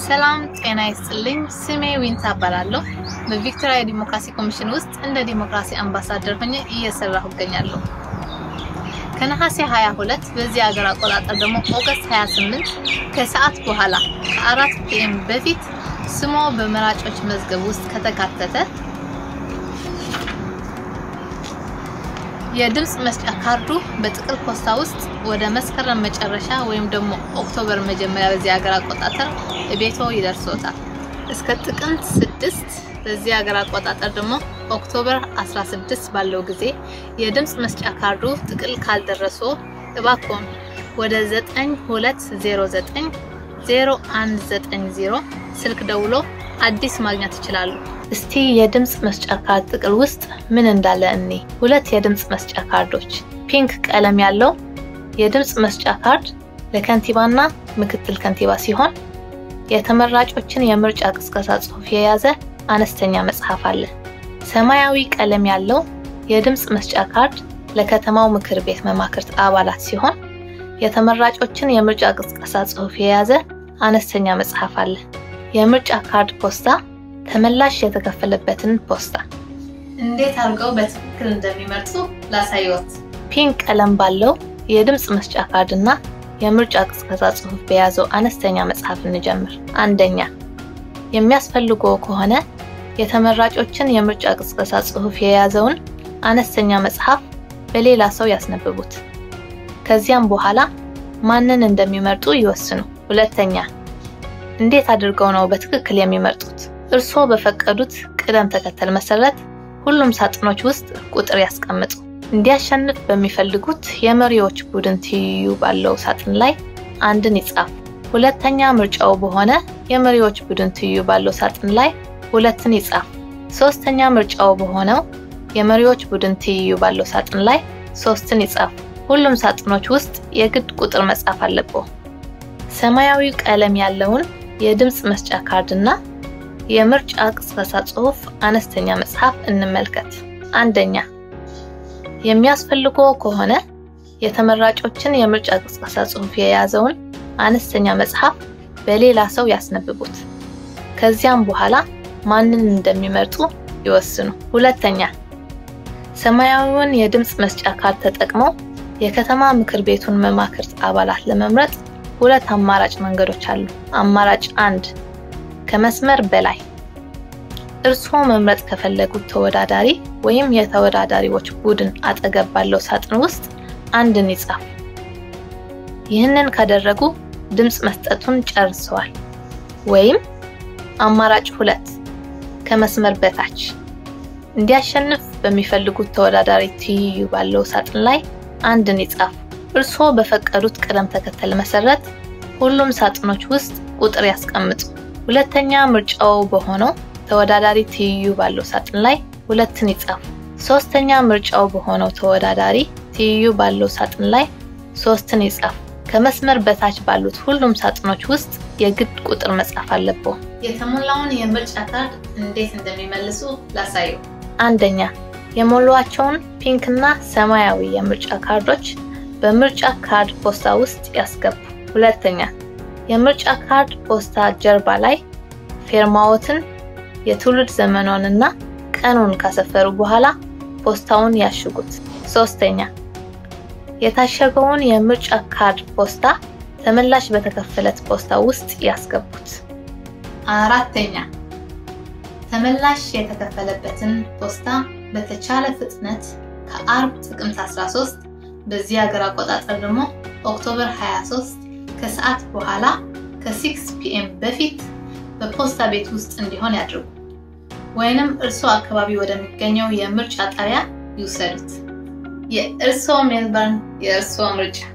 ሰላም ጤና ይስጥልኝ። ስሜ ዊንታ እባላለሁ። በቪክቶሪያ ዲሞክራሲ ኮሚሽን ውስጥ እንደ ዲሞክራሲ አምባሳደር ሆኜ እየሰራሁ እገኛለሁ። ከነሐሴ 22 በዚህ ሀገር አቆጣጠር ደግሞ ኦገስት 28 ከሰዓት በኋላ ከአራት ፒኤም በፊት ስሞ በመራጮች መዝገብ ውስጥ ከተካተተ የድምፅ መስጫ ካርዱ በጥቅል ፖስታ ውስጥ ወደ መስከረም መጨረሻ ወይም ደግሞ ኦክቶበር መጀመሪያ በዚህ ሀገር አቆጣጠር ቤቶ ይደርሶታል። እስከ ጥቅምት 6 በዚህ ሀገር አቆጣጠር ደግሞ ኦክቶበር 16 ባለው ጊዜ የድምፅ መስጫ ካርዱ ጥቅል ካልደረሶ እባክዎን ወደ 9209 0190 ስልክ ደውሎ አዲስ ማግኘት ይችላሉ። እስቲ የድምፅ መስጫ ካርድ ጥቅል ውስጥ ምን እንዳለ እኔ ሁለት የድምፅ መስጫ ካርዶች ፒንክ ቀለም ያለው የድምፅ መስጫ ካርድ ለከንቲባና ምክትል ከንቲባ ሲሆን የተመራጮችን የምርጫ ቅስቀሳ ጽሑፍ የያዘ አነስተኛ መጽሐፍ አለ። ሰማያዊ ቀለም ያለው የድምፅ መስጫ ካርድ ለከተማው ምክር ቤት መማክርት አባላት ሲሆን የተመራጮችን የምርጫ ቅስቀሳ ጽሑፍ የያዘ አነስተኛ መጽሐፍ አለ። የምርጫ ካርድ ፖስታ ተመላሽ የተከፈለበትን ፖስታ እንዴት አድርገው በትክክል እንደሚመርጡ ላሳይዎት። ፒንክ ቀለም ባለው የድምፅ መስጫ ካርድ እና የምርጫ ቅስቀሳ ጽሑፍ በያዘው አነስተኛ መጽሐፍ እንጀምር። አንደኛ የሚያስፈልገው ከሆነ የተመራጮችን የምርጫ ቅስቀሳ ጽሑፍ የያዘውን አነስተኛ መጽሐፍ በሌላ ሰው ያስነብቡት። ከዚያም በኋላ ማንን እንደሚመርጡ ይወስኑ። ሁለተኛ እንዴት አድርገው ነው በትክክል የሚመርጡት? እርስዎ በፈቀዱት ቅደም ተከተል መሰረት ሁሉም ሳጥኖች ውስጥ ቁጥር ያስቀምጡ። እንዲያሸንፍ በሚፈልጉት የመሪዎች ቡድን ትይዩ ባለው ሳጥን ላይ አንድን ይጻፉ። ሁለተኛ ምርጫው በሆነ የመሪዎች ቡድን ትይዩ ባለው ሳጥን ላይ ሁለትን ይጻፉ። ሶስተኛ ምርጫው በሆነው የመሪዎች ቡድን ትይዩ ባለው ሳጥን ላይ ሶስትን ይጻፉ። ሁሉም ሳጥኖች ውስጥ የግድ ቁጥር መጻፍ አለብዎ። ሰማያዊ ቀለም ያለውን የድምፅ መስጫ ካርድ እና የምርጫ ቅስቀሳ ጽሑፍ አነስተኛ መጽሐፍ እንመልከት። አንደኛ የሚያስፈልገው ከሆነ የተመራጮችን የምርጫ ቅስቀሳ ጽሑፍ የያዘውን አነስተኛ መጽሐፍ በሌላ ሰው ያስነብቡት። ከዚያም በኋላ ማንን እንደሚመርጡ ይወስኑ። ሁለተኛ ሰማያዊውን የድምፅ መስጫ ካርድ ተጠቅመው የከተማ ምክር ቤቱን መማክርት አባላት ለመምረጥ ሁለት አማራጭ መንገዶች አሉ። አማራጭ አንድ ከመስመር በላይ እርስዎ መምረጥ ከፈለጉት ተወዳዳሪ ወይም የተወዳዳሪዎች ቡድን አጠገብ ባለው ሳጥን ውስጥ አንድን ይጻፉ። ይህንን ካደረጉ ድምፅ መስጠቱን ጨርሰዋል። ወይም አማራጭ ሁለት ከመስመር በታች እንዲያሸንፍ በሚፈልጉት ተወዳዳሪ ትይዩ ባለው ሳጥን ላይ አንድን ይጻፉ። እርስዎ በፈቀዱት ቅደም ተከተል መሰረት ሁሉም ሳጥኖች ውስጥ ቁጥር ያስቀምጡ። ሁለተኛ ምርጫው በሆነው ተወዳዳሪ ትይዩ ባለው ሳጥን ላይ ሁለትን ይጻፉ። ሶስተኛ ምርጫው በሆነው ተወዳዳሪ ትይዩ ባለው ሳጥን ላይ ሶስትን ይጻፉ። ከመስመር በታች ባሉት ሁሉም ሳጥኖች ውስጥ የግድ ቁጥር መጻፍ አለብዎ። የተሞላውን የምርጫ ካርድ እንዴት እንደሚመልሱ ላሳየው። አንደኛ የሞሏቸውን ፒንክ እና ሰማያዊ የምርጫ ካርዶች በምርጫ ካርድ ፖስታ ውስጥ ያስገቡ። ሁለተኛ የምርጫ ካርድ ፖስታ ጀርባ ላይ ፌርማዎትን፣ የትውልድ ዘመኖንና ቀኑን ካሰፈሩ በኋላ ፖስታውን ያሽጉት። ሶስተኛ የታሸገውን የምርጫ ካርድ ፖስታ ተመላሽ በተከፈለት ፖስታ ውስጥ ያስገቡት። አራተኛ ተመላሽ የተከፈለበትን ፖስታ በተቻለ ፍጥነት ከአርብ ጥቅምት 13 በዚህ ሀገር አቆጣጠር ደግሞ ኦክቶበር 23 ከሰዓት በኋላ ከ6 ፒኤም በፊት በፖስታ ቤት ውስጥ እንዲሆን ያድርጉ። ወይንም እርስዎ አካባቢ ወደሚገኘው የምርጫ ጣቢያ ይውሰዱት። የእርስዎ ሜልበርን፣ የእርስዎ ምርጫ